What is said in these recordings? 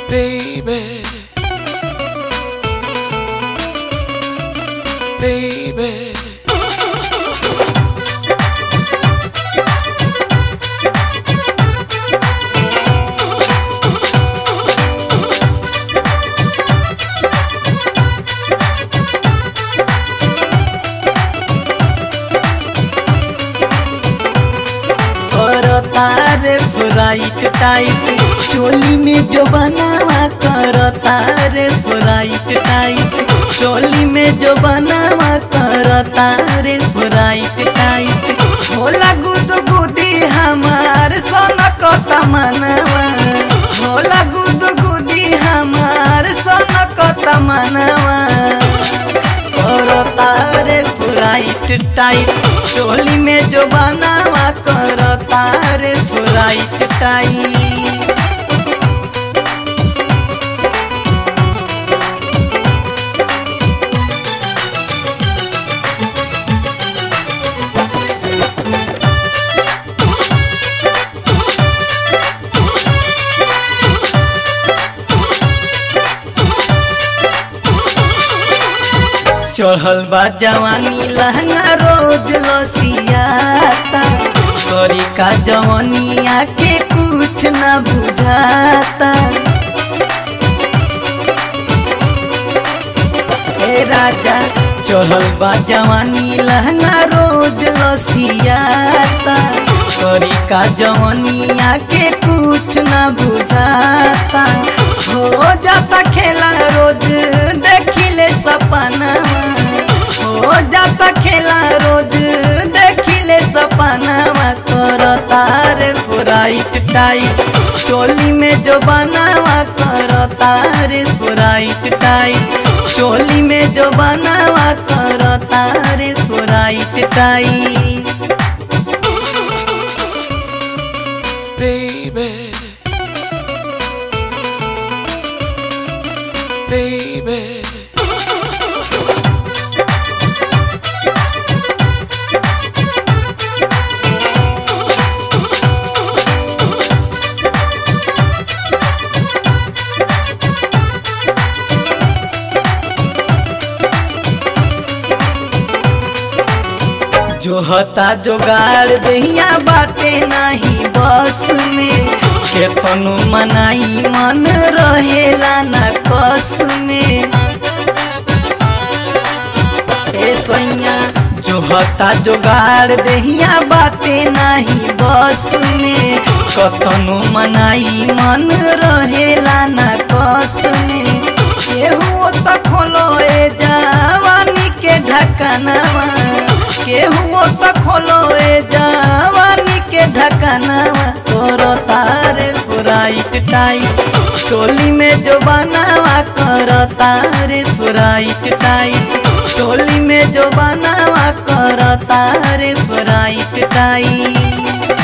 baby, baby. करता रे freight tight चोली में जो बनावा करता रे फ्राइट टाइट चोली में जो बनावा करता रे फ्राइट टाइट होला गुद गुदी हमार सोनक तमनवा होला गुद गुदी हमार सोनक तमनवा करता रे फ्राइट टाइट चोली में जो बनावा करता रे फ्राइट टाइट चढ़ल बा जवानी लहंगा रोज लसियाता करी का जवानिया के कुछ न बुझाता ए राजा चढ़ल बा जवानी लहंगा रोज लसियाता करी का जवानिया के कुछ न बुझाता हो जाता खेला रोज देखिले सपना हो जाता खेला रोज देखिले सपनावा करता रे फ्राइट टाइट चोली में जो बनावा करता रे फ्राइट टाइट चोली में जो बनावा करता रे फ्राइट टाइट baby, baby. जो हता जोगाड़ दहिया बाटे नाही बस में केतनो मनाई मन रहेला न कस में ए सैया जो हता जोगाड़ दहिया बाटे नाही बस में कतनो मनाई मन रहेला न कस में केहू त खोलो ए जवानी के ढकनवा केहू त खोलो ए जवानी के ढकनवा तोरो तारे फ्राइट टाइट चोली में जो बनावा कर तारे फ्राइट टाइट चोली में जो बनावा कर तारे फ्राइट टाइट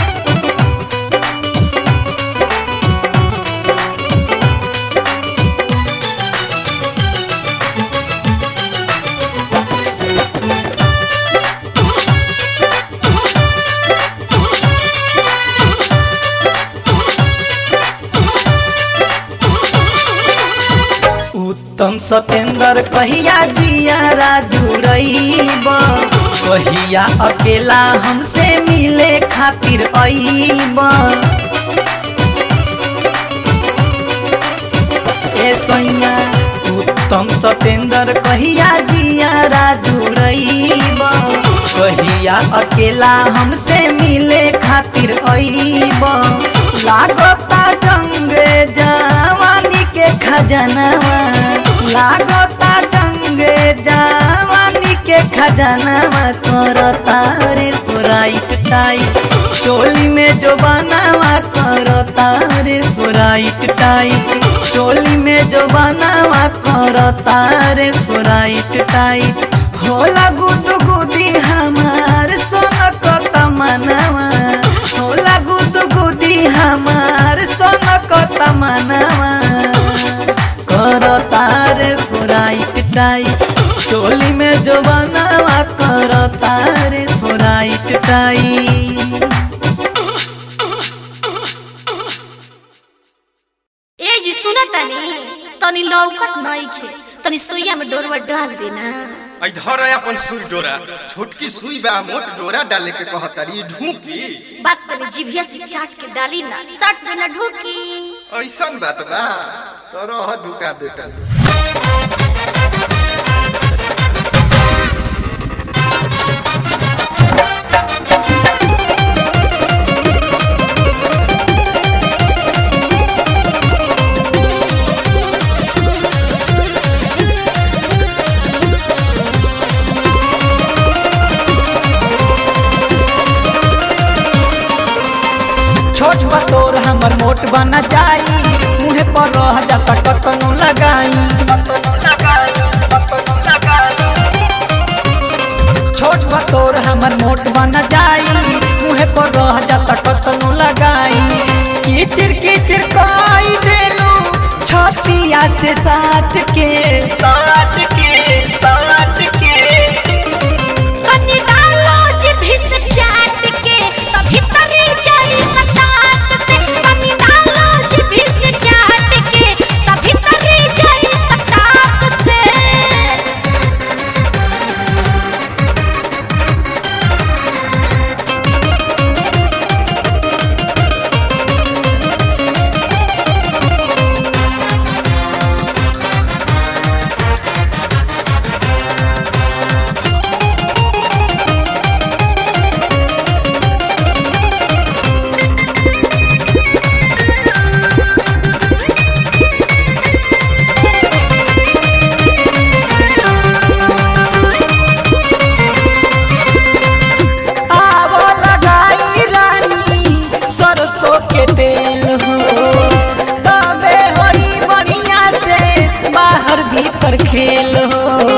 उत्तम सतेंद्र कहिया जियारा जुड़ब कहिया अकेला हमसे मिले खातिर अईब ए सैया उत्तम सतेंद्र कहिया जियारा जुड़ब कहिया अकेला हमसे मिले खातिर अईब लागता जंगे जवानी के खजनवा लागता जंगे जवानी के खजनवा करता रे फ्राइट टाइट चोली में जो बनावा करता रे फ्राइट टाइट चोली में जो बनावा करता रे फ्राइट टाइट होला गुद गुदी हमार सोनक तमनवा होला गुद गुदी हमार सोनक तमनवा करता रे फ्राइट टाइट चोली में जो बनावा करता रे फ्राइट टाइट ए जी सुनत तनी तनी लौकत नहीं खे तनी सुइया में डोरवा डाल देना आई धर है अपन सुई डोरा छोटकी सुई बा मोट डोरा डाले के कहतारी ढूंकी बात तनी जिभिया से चाट के डाली ना सट देना ढूकी ऐसन बात बा तो रह ढुका देता छोट बतोर हमर मोट बना जाई मुहे पर रह जाता कतनो लगाई छोट बतोर हमर मोट बना जाई मुहे पर रह जाता कतनो लगाई किचिर किचिर काई देलू छतिया से साट के साट के साट के तनी डालो जिभी से चाट के तभी तरी जाई सताक से तनी डालो जिभी से चाट के तभी तरी जाई सताक से आवो लगाई रानी सरसों के तेल हो तबे होई बढ़िया से बाहर भीतर खेल हो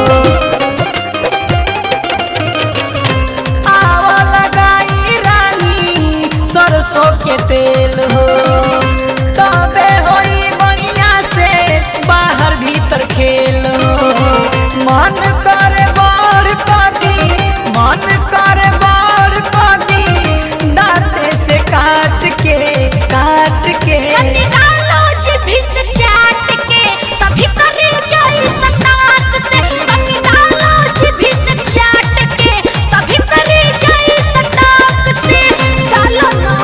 आवो लगाई रानी सरसों के तेल हो तबे होई बढ़िया से बाहर भीतर खेल हो मन करे बड़ कदी मन करे बड़ कदी दांते से काट के काट के तनी डालो जिभी से चाट के तभी तरी जाई सताक से तनी डालो जिभी से चाट के तभी तरी जाई सताक से डालो ना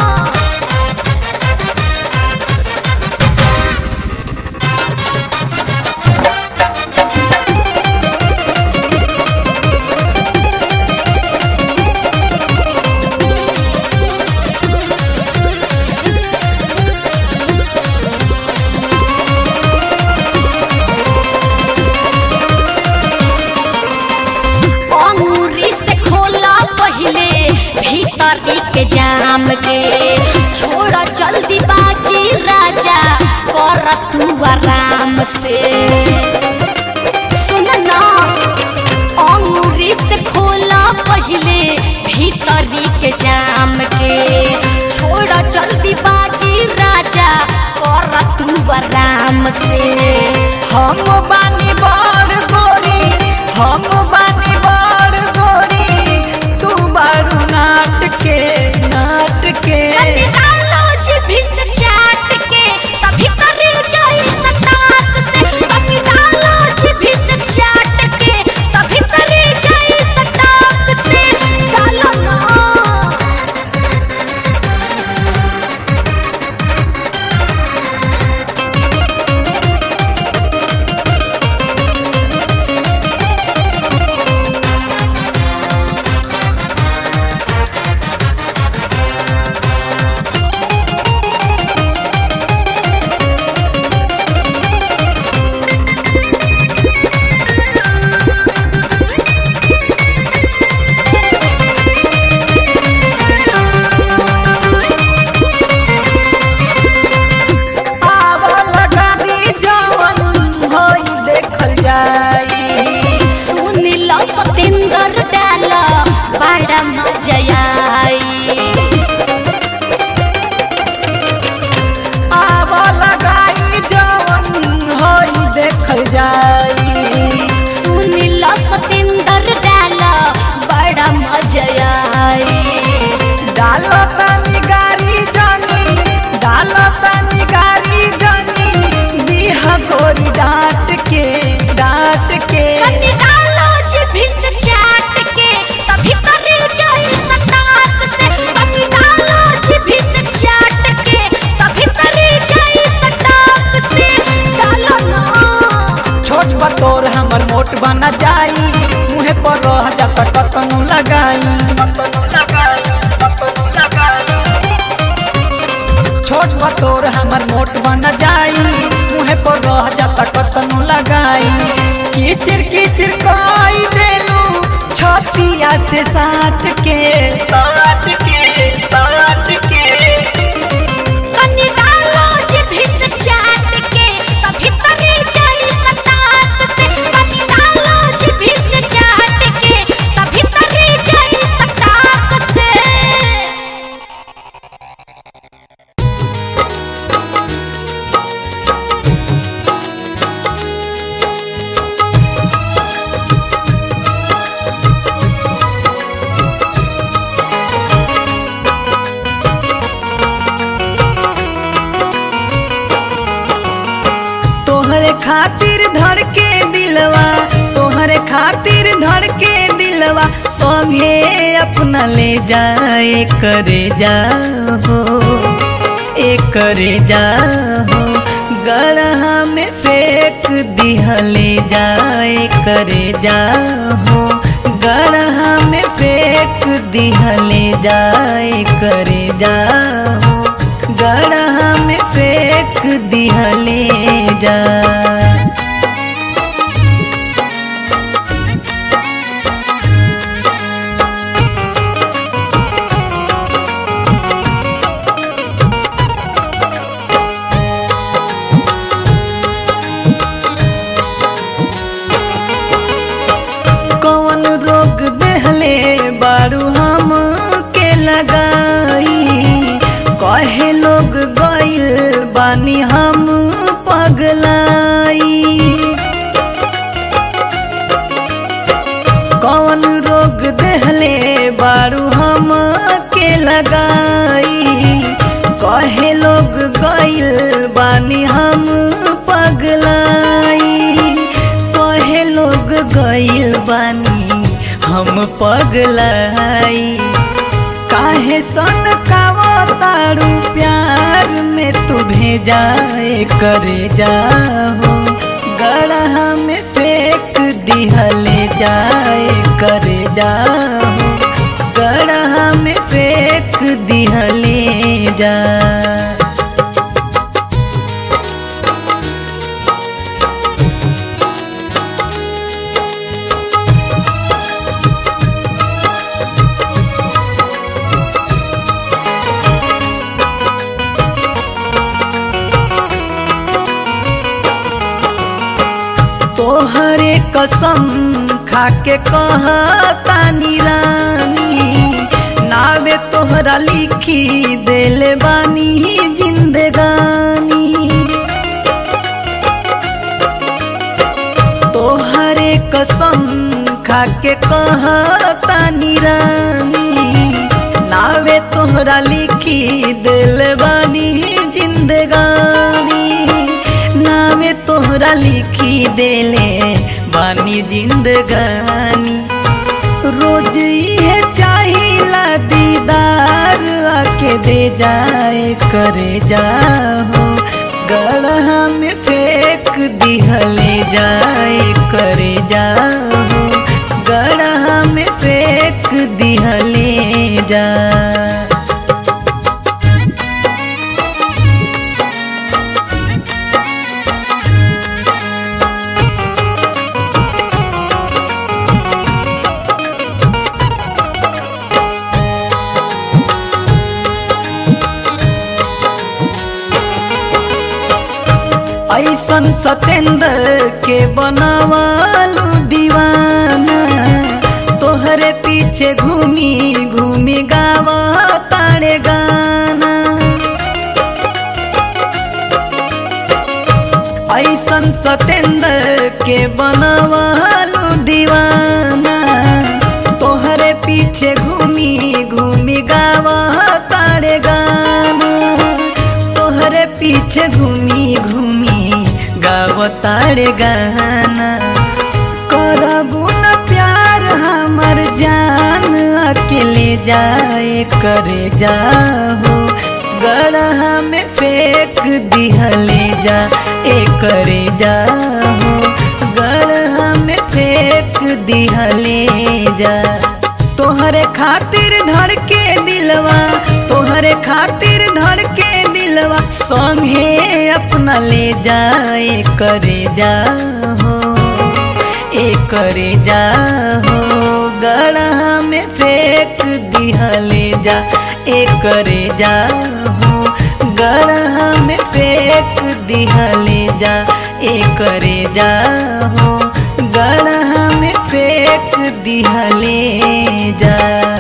अंगूरी से खोला पहले भीतरी के जाम के छोड़ा जल्दी बाजी राजा कर तू आराम से सुन ना अंगूरी से खोला पहले भीतरी के जाम के छोड़ा जल्दी बाजी राजा कर तू आराम से हम बानी बड़ गोरी हम बानी बड़ गोरी तू बारू नाट के नाट के तनी डालो जिभी से चाट के तभी तरी जाई सताक से तनी डालो जिभी से चाट के तभी तरी जाई सताक से डालो ना बचवा तोर हमर मोट बन जाई मुहे पर रह जाता कतनो लगाई कीचिर कीचिर काई देलू छतिया से साट के साट के साट के कनी डालो जे भिस चाट के त भीतरी जाई सतात से कनी डालो जे भिस चाट के त भीतरी जाई सतात से तोहरे खातिर धड़ के दिलवा तोहरे खातिर धड़ के दिलवा संगे अपना ले जाए करे जाओ ए करे जाओ गढ़ा में फेंक दिया ले जाए करे जाओ गढ़ा में फेंक दिया ले जाए करे जाओ गढ़ा में फेंक दिया ले जा कौन रोग देहले बारू हम के लगाई कहे लोग गइल बानी हम पगलाई कौन रोग देहले बारू हम के लगाई कहे लोग गइल बानी हम पगलाई कहे लोग गइल बानी हम पगलाई काहे सन कावो तारू प्यार में तू भेजाए करे जाओ गढ़ा में फेंक दिहले जाए करे जाओ गढ़ा में फेंक दिहले जा तोहरे कसम खाके कहतानी रानी नावे तोहरा लिखी देले बानी जिंदगानी तोहरे कसम खाके कहतानी रानी नावे तोहरा लिखी देले बानी जिंदगानी नावे तोहरा लिखी देले बानी जिंदगानी रोज ये चाहिला दीदार आके दे जाए करे जाओ गढ़ा में फेंक दिहले जाए करे जाओ गढ़ा में फेंक दिहले जा ऐसन सतेंद्र के बनवालू दीवाना तोहरे पीछे घूमी घूमी गावा तारे गाना ऐसन सतेंद्र के बनवालू दीवाना तोहरे पीछे घूमी घूमी गावा तारे गाना तोहरे पीछे घूमी घूमी गावतारे गाना करबू न प्यार हमर जान अकेले जाए करे जाहो गढ़ा में फेंक दिहले जा ए करे जाहो गढ़ा में फेंक दिहले जा तोहरे खातिर धड़ के दिलवा तोहरे खातिर धड़ के दिलवा दिलवा संगे अपना ले जाए करे जा हो ए करे जा हो गढ़ा में फेंक दिया ले जा ए करे जा हो गढ़ा में फेंक दिया ले जा ए करे जा हो गढ़ा में फेंक दिया ले जा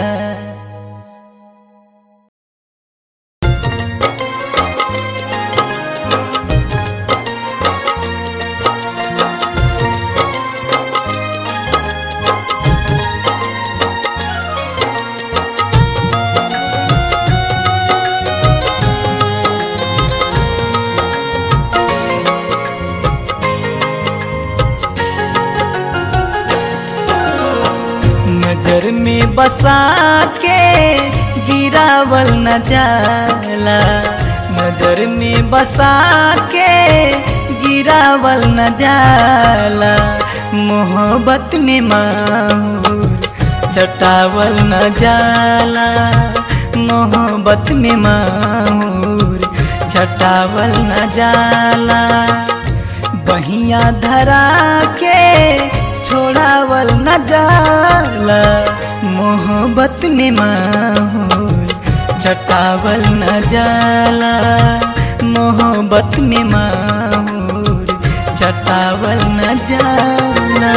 नजर में बसा के गिरावल न जाला नजर में बसा के गिरावल न जाला मोहब्बत में माहौर चटावल न जाला मोहब्बत में माहौर चटावल न जाला बहिया धरा के छोड़ावल न जाला मोहब्बत में माहौल चटावल न जाला मोहब्बत में माहौल चटावल न जाला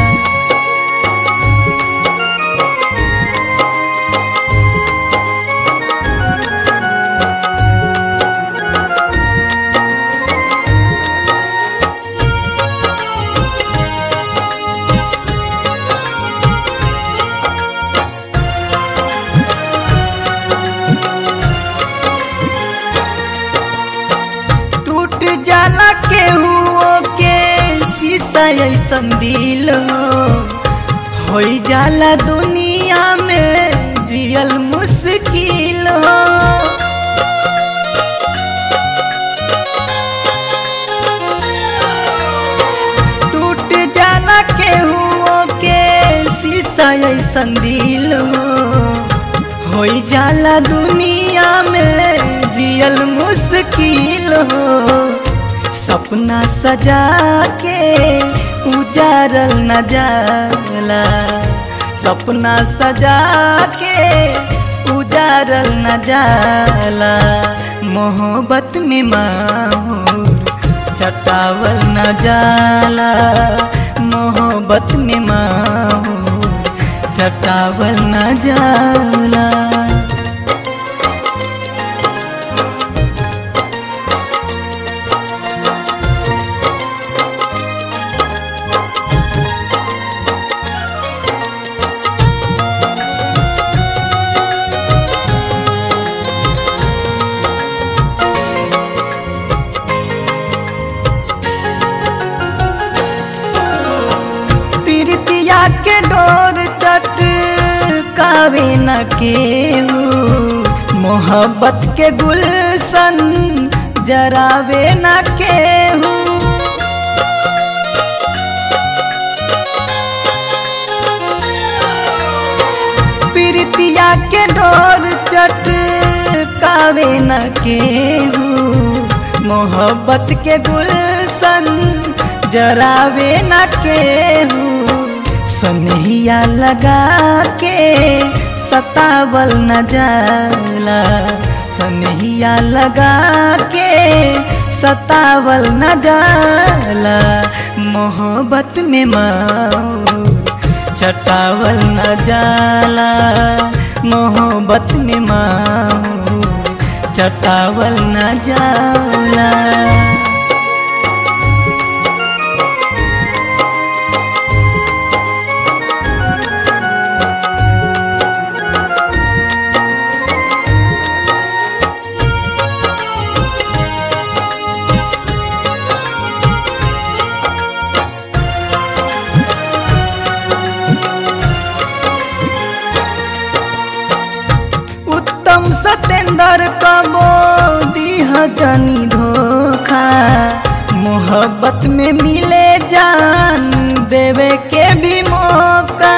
टूट जाला के हुओ के शीशा ऐसन दिल हो होई जाला दुनिया में जियल मुश्किल हो टूट जाला के हुओ के शीशा ऐसन दिल हो होई जाला दुनिया में जियल मुश्किल हो सपना सजा के उजारल न जाला सपना सजा के उजारल न जाला मोहब्बत में माहौर चटावल न जाला मोहब्बत में माहौर चटावल न जाला प्रीतिया के डोर चट कावे न केहू मोहब्बत के गुलशन जरावे न केहू प्रीतिया के डोर चट कावे न केहू मोहब्बत के गुलशन जरावे न केहू सनहिया लगा के सतावल न जाला सनहिया लगा के सतावल न जाला मोहब्बत में माओ चटावल न जाला मोहब्बत में माओ चटावल न जाला उत्तम सतेंद्र कबो दीह जनी धोखा मोहब्बत में मिले जान देवे के भी मौका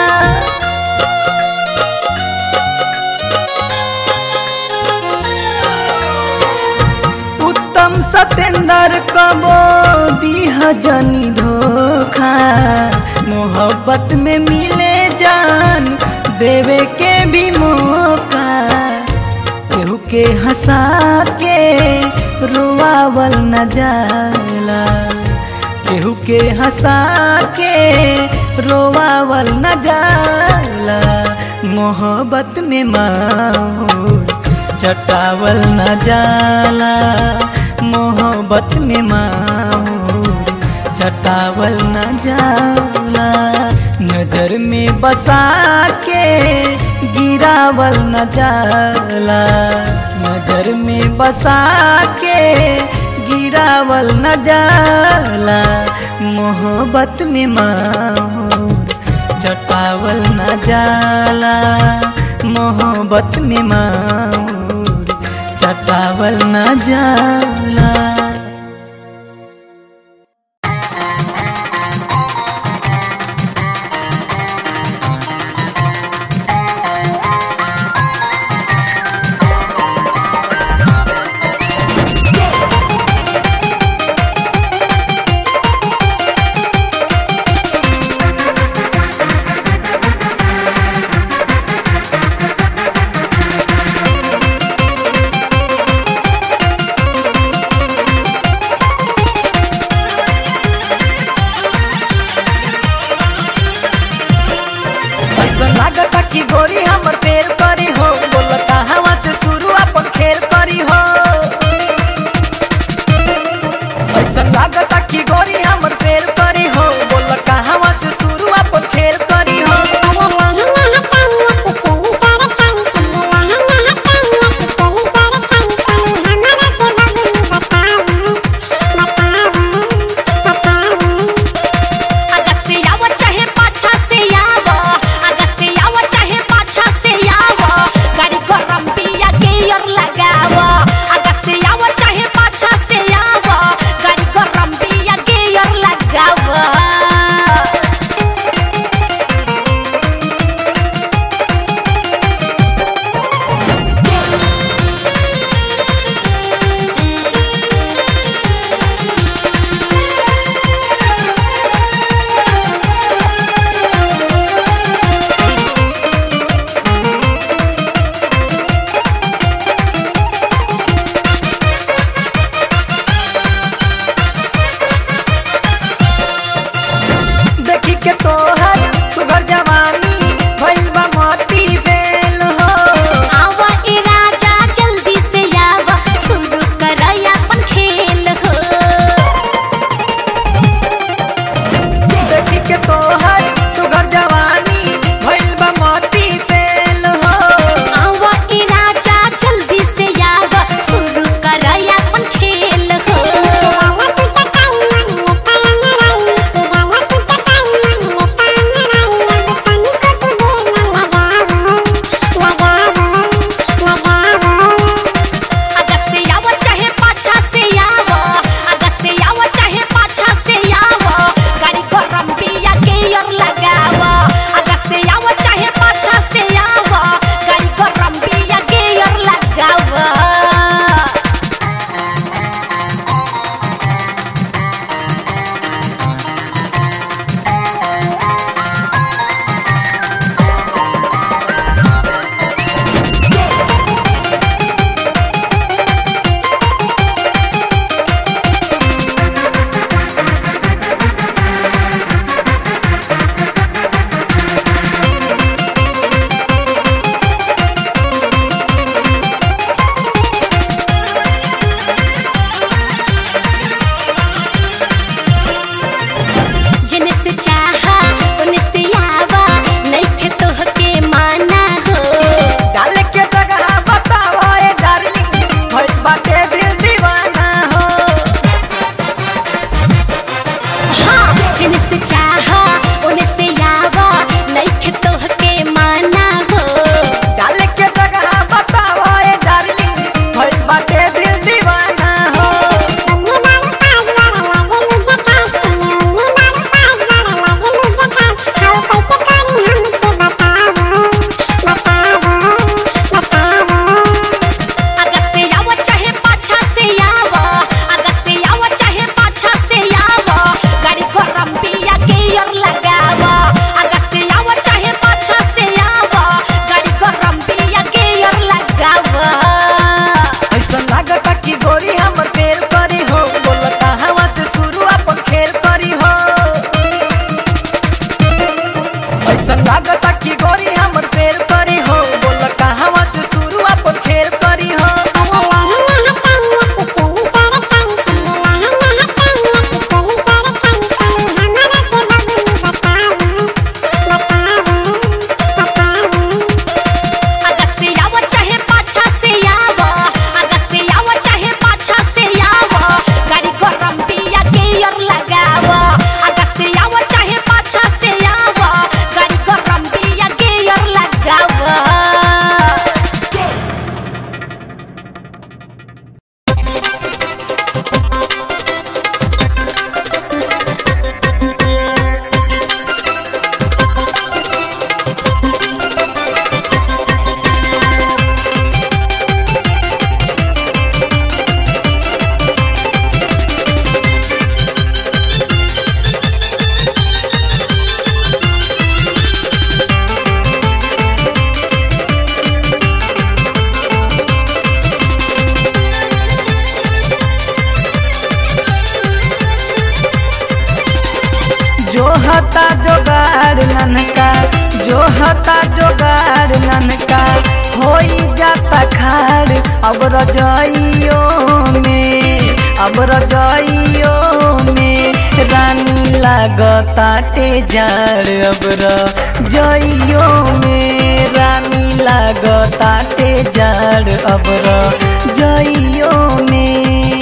सतेंदर कबो दीह जनी धोखा मोहब्बत में मिले जान देवे के भी मौका केहू के हंसा के रोआवल न जाला केहू के हंसा के रोआवल न जाला मोहब्बत में माहौल चटावल न जाला मोहब्बत में माहौल चटावल न जाला नजर में बसा के गिरावल न जाला नजर में बसा के गिरावल न जाला मोहब्बत में माहौल चटावल न जाला मोहब्बत में माहौल चटावल न जाला रे हता जोगाड़ ननका जो हता जोगाड़ ननका होई जाता खाड़ अब रजाइयो में अब रजाइयो में रानी लागताटे जाड़ अब रजाइयो में रानी लागताटे जाड़ अब रजाइयो में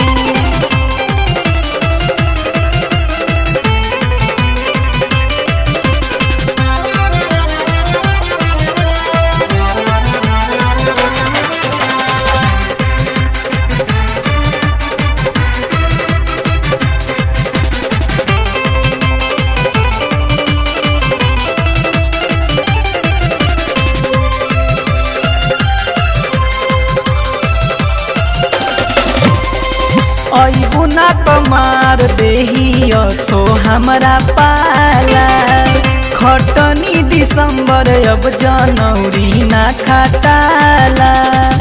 अबू ना कमार देही सो हमरा पाला खटनी दिसंबर अब जनवरी ना खटाला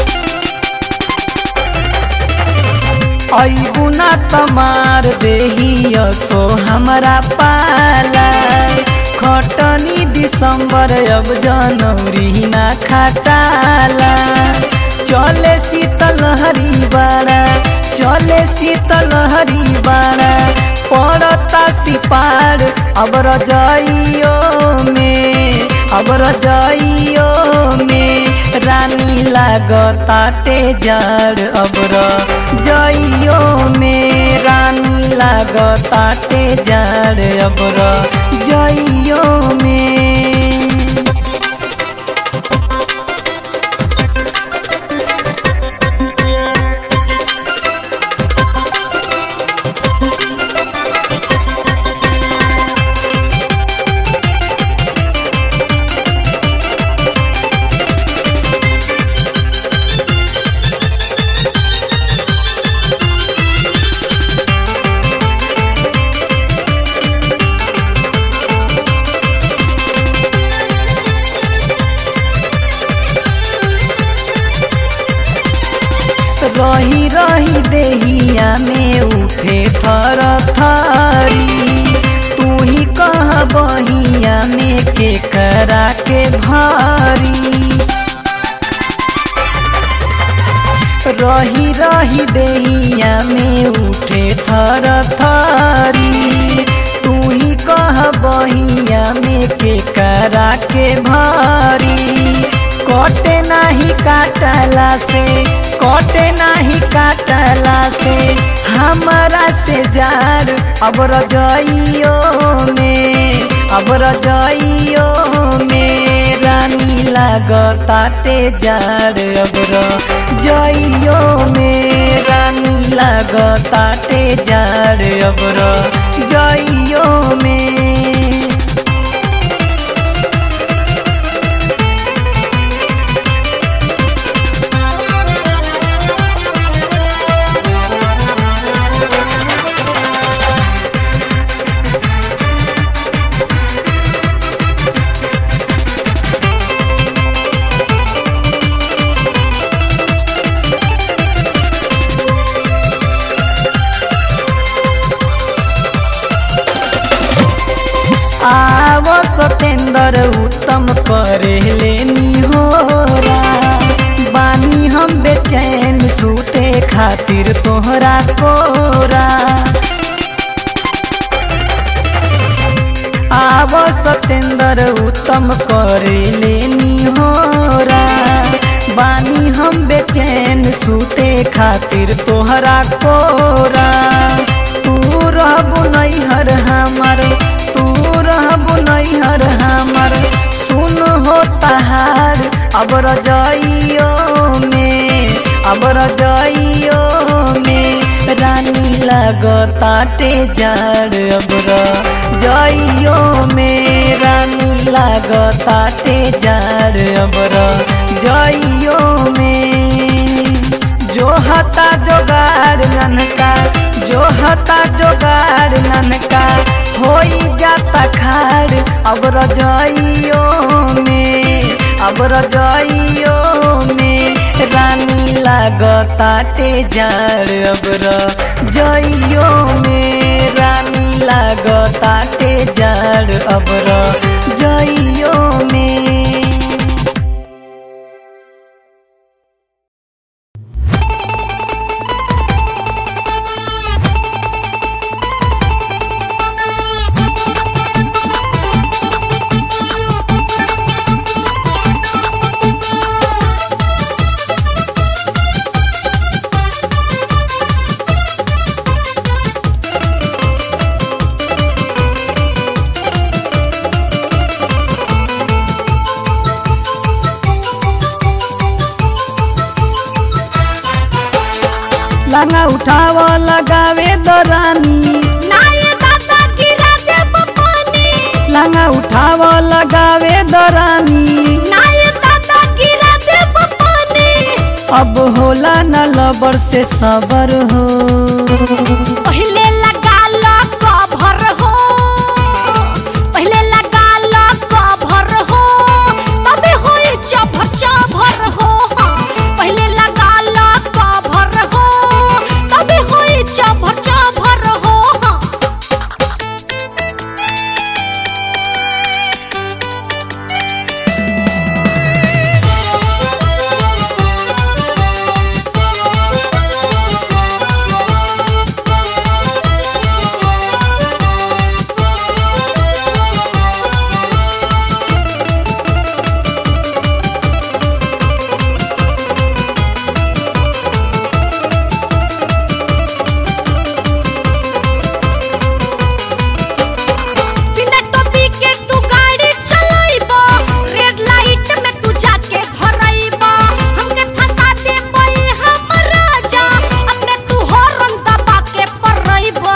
अबू ना तमार देही सो हमरा पाला खटनी दिसंबर अब जनवरी ना खटाला चले शीतल हरी बाड़ा चले शीतल हरी बाड़ा पड़ता सिपार अब रजाइयो में अब रजाइयो में रानी लागताटे जाड़ अब रजाइयो में रानी लागताटे जाड़ अब रजाइयो में रही रही देहिया में उठे थर थरी तू ही कह बहिया में के करा के भारी रही रही देहिया में उठे थर थरी तू ही कह बहिया में के करा के भारी कटे नाही काटला से कटे नाही काटला से हमरा से जार अब रजाइयो में अब रजाइयो में रानी लागताटे जार अब रजाइयो में रानी लागताटे जार अब रजाइयो में आव सतेंद्र उत्तम करे लेनी होरा बानी हम बेचैन सूते खातिर तोहरा कोरा आव सतेंद्र उत्तम करे लेनी होरा बानी हम बेचैन सूते खातिर तोहरा कोरा तू रहबु नैहर हमर तू रहबु नैहर हमर सुन हो तहार अब रजाइयो में अब रजाइयो में रानी लगताटे जाड़ अब रजाइयो में रानी लगताटे जाड़ अब रजाइयो में जो हता जोगाड़ ननका जो हता जोगाड़ ननका होई जाता खाड़ अब रजाइयो में अब रजाइयो में रानी लागताटे जाड़ अब रजाइयो में रानी लागताटे जाड़ बड़ अबर जइयो में लंगा उठाव लगावे दरानी नाय दादा गिरा देब पानी लंगा उठाव लगावे दरानी नाय दादा गिरा देब पानी अब होला न लबर से सबर हो पहले लगा लो कभर हो पहले लगा लो कभर हो तबे होई चभ चभर हो पहले लगा लो कभर हो तबे होई चभ चभर हो बिना टोपी के तू गाड़ी चलाइबा रेड लाइट में तू जाके धराइबा हमके फंसा दे कोई हम राजा अपने तू हॉर्न दबा के परइबा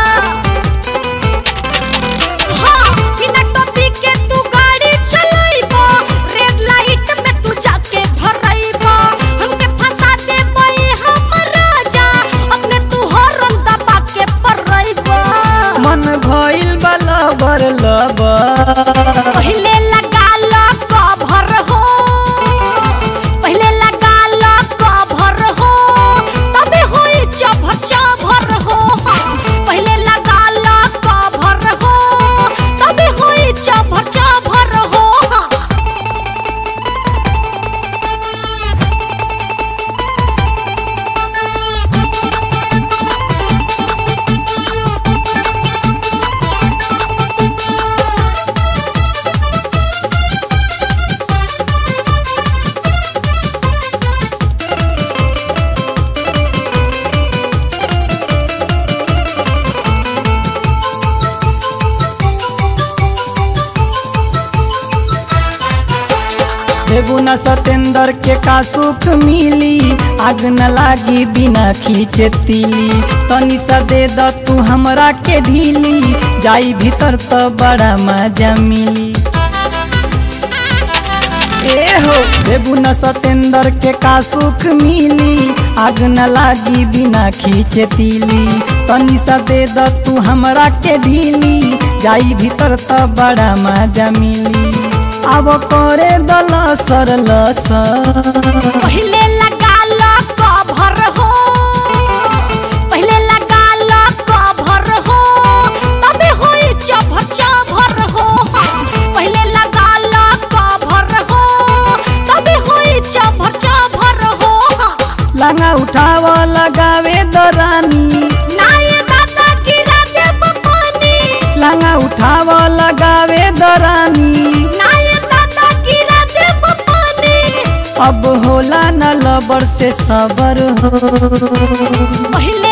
हाँ बिना टोपी के तू गाड़ी चलाइबा रेड लाइट में तू जाके धराइबा हमके फंसा दे कोई हम राजा अपने तू हॉर्न दबा के परइबा मन भइल बा लबर लबर पहले लगा लो कभर हो पहले लगा लो कभर हो तबे होई चभर चभर हो पहले लगा लो कभर हो तबे होई चभर चभर हो देबू न सतेंद्र के का सुख मिली आग न लागी बिना खींचे तीली तनी सा दे द तू हमरा के ढीली जाई भीतर तो बड़ा मजा मिली ए हो देबू न सतेंद्र के का सुख मिली आग न लागी बिना खींचे तीली तनी सा दे द तू हमरा के ढीली जाई भीतर तो बड़ा मजा मिली अब करे दल सर लसर पहले लगा लो कभर हो पहले लगा लो कभर हो तबे होई चभर चभर हो पहले लगा लो कभर हो तबे होई चभर चभर हो लंगा उठाव लगावे दरानी नाय दादा गिरा देब पानी लंगा उठाव लगावे दरानी नाय दादा गिरा देब पानी अब होला न लबर से सबर हो पहले